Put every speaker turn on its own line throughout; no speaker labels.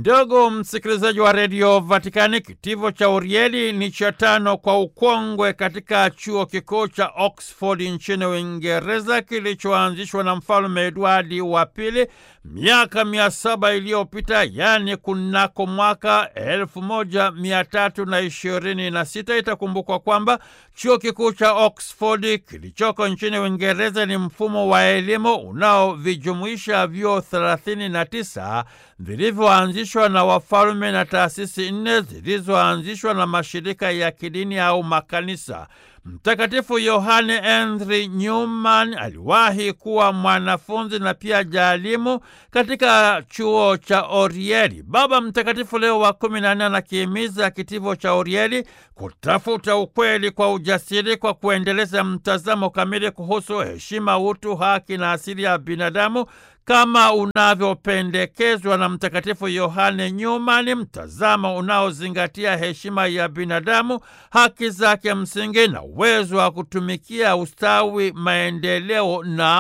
Ndugu msikilizaji wa redio Vatikani, kitivo cha Urieli ni cha tano kwa ukongwe katika chuo kikuu cha Oxford nchini Uingereza, kilichoanzishwa na mfalme Edwardi wa pili miaka mia saba iliyopita, yaani kunako mwaka elfu moja mia tatu na ishirini na sita. Itakumbukwa kwamba chuo kikuu cha Oxford kilichoko nchini Uingereza ni mfumo wa elimu unaovijumuisha vyuo thelathini na tisa vilivyoanzishwa na wafalme na taasisi nne zilizoanzishwa na mashirika ya kidini au makanisa. Mtakatifu Yohane Henry Newman aliwahi kuwa mwanafunzi na pia jaalimu katika chuo cha Orieli. Baba Mtakatifu Leo wa kumi na nne anakihimiza kitivo cha Orieli kutafuta ukweli kwa ujasiri kwa kuendeleza mtazamo kamili kuhusu heshima, utu, haki na asili ya binadamu kama unavyopendekezwa na Mtakatifu Yohane Nyumani, mtazamo unaozingatia heshima ya binadamu, haki zake msingi na uwezo wa kutumikia ustawi, maendeleo na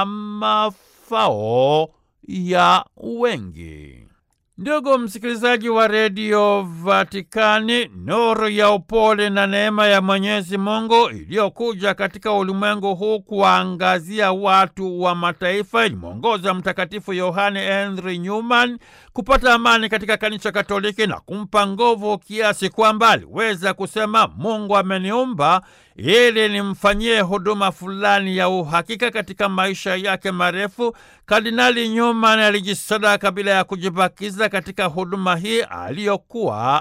mafao ya wengi. Ndugu msikilizaji wa redio Vatikani, nuru ya upole na neema ya Mwenyezi Mungu iliyokuja katika ulimwengu huu kuwaangazia watu wa mataifa ilimwongoza Mtakatifu Yohane Henry Newman kupata amani katika kanisa Katoliki na kumpa nguvu kiasi kwamba aliweza kusema, Mungu ameniumba ili nimfanyie huduma fulani ya uhakika katika maisha yake marefu. Kardinali Newman alijisadaka bila ya kujibakiza katika huduma hii aliyokuwa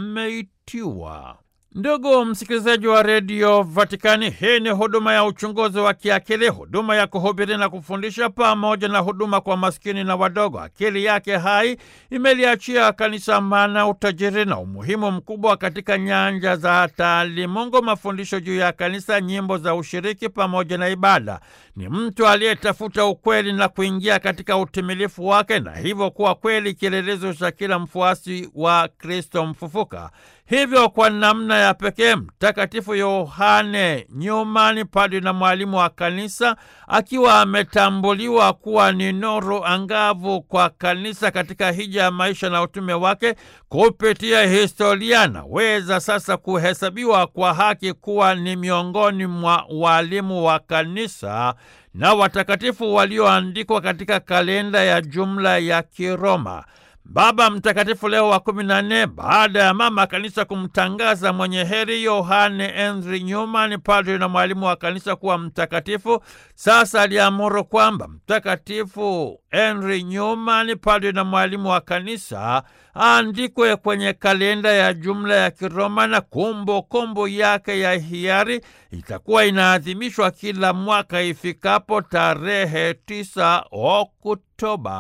ameitiwa. Ndugu msikilizaji wa redio Vatikani, hii ni huduma ya uchunguzi wa kiakili, huduma ya kuhubiri na kufundisha, pamoja na huduma kwa maskini na wadogo. Akili yake hai imeliachia kanisa maana, utajiri na umuhimu mkubwa katika nyanja za taalimungu, mafundisho juu ya kanisa, nyimbo za ushiriki pamoja na ibada. Ni mtu aliyetafuta ukweli na kuingia katika utimilifu wake, na hivyo kuwa kweli kielelezo cha kila mfuasi wa Kristo mfufuka. Hivyo kwa namna ya pekee Mtakatifu Yohane Nyumani, padri na mwalimu wa kanisa, akiwa ametambuliwa kuwa ni nuru angavu kwa kanisa katika hija ya maisha na utume wake, kupitia historia anaweza sasa kuhesabiwa kwa haki kuwa ni miongoni mwa walimu wa kanisa na watakatifu walioandikwa katika kalenda ya jumla ya Kiroma. Baba Mtakatifu Leo wa kumi na nne, baada ya mama kanisa kumtangaza mwenye heri Yohane Henry Newman, padri na mwalimu wa kanisa kuwa mtakatifu, sasa aliamuru kwamba Mtakatifu Henry Newman, padri na mwalimu wa kanisa, aandikwe kwenye kalenda ya jumla ya Kiroma, na kumbukumbu yake ya hiari itakuwa inaadhimishwa kila mwaka ifikapo tarehe 9 Oktoba.